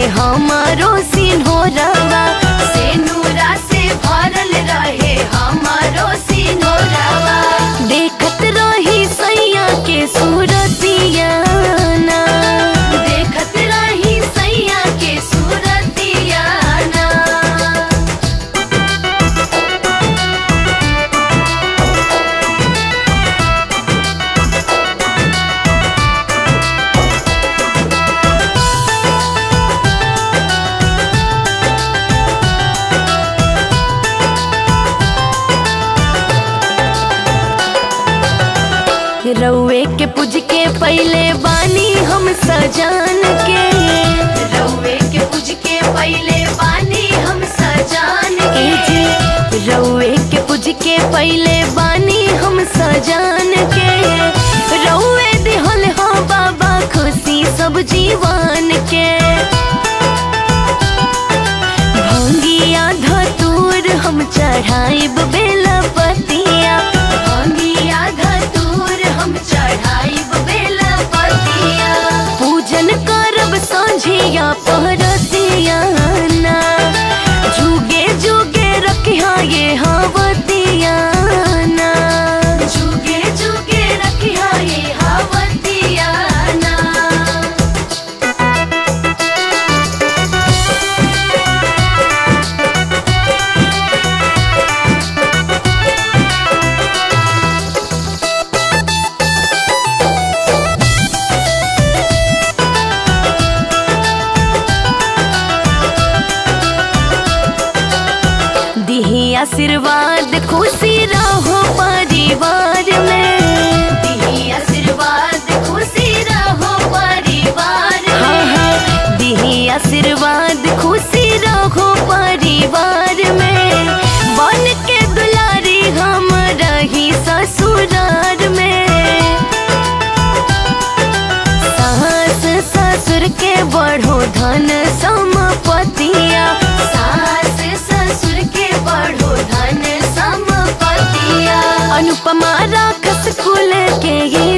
हमारो सिन्होरवा से नूरा से भरल रहे हमारो सिन्होरवा देखत रही सैया के सूरतिया ना देखत रही सैया के सूरतिया ना रउए के पूज के पहले बानी हम सजान के रउए के पूज के पहले बानी हम सजान के रउए के पूज के पहले बानी हम सजान के रउए दिहल हो बाबा खुशी सब जीवन के भंगिया धतूर हम चढ़ाइब बेला पतिया भंगिया धतूर हम चढ़ाइब बेला पतिया पूजन करब सांझिया पहरतिया ना जुगे जुगे रखिया ये हावतिया ना जुगे जुगे रखिया ये हावतिया ना दिही आशीर्वाद खुशी रहो परिवार में दिही आशीर्वाद खुशी रहो परिवार हाँ हाँ दिही आशीर्वाद खुशी रहो परिवार में बन के दुलारी हम रही ससुरार में सास ससुर के बढ़ो धन संपतिया सास ससुर के बढ़ो धन संपतिया अनुपमा राखस कुल के ये